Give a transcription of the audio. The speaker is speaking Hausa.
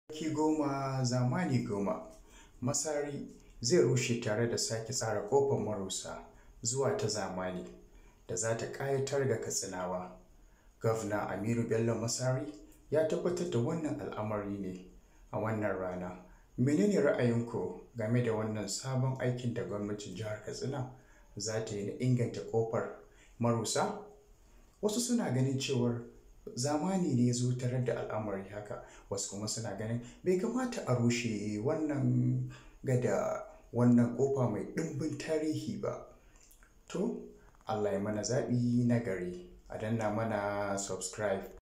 Sarki goma zamani goma Masari zai rushe tare da sake tsara ƙofar Marusa zuwa ta zamani da za ta ƙayatar da Katsinawa. Gwamna Aminu Bello Masari ya tabbatar da wannan al'amari ne a wannan rana. Mene ne ra'ayinku game da wannan sabon aikin da gwamnatin jihar Katsina za ta yi na inganta ƙofar Marusa? Wasu suna ganin cewar zamani ne ya zo tarar da al'amari haka, wasu kuma suna ganin bai kamata a rushe wannan gada, wannan ƙofa mai ɗimbin tarihi ba. To, Allah ya mana zaɓi na gari. A danna mana subscribe.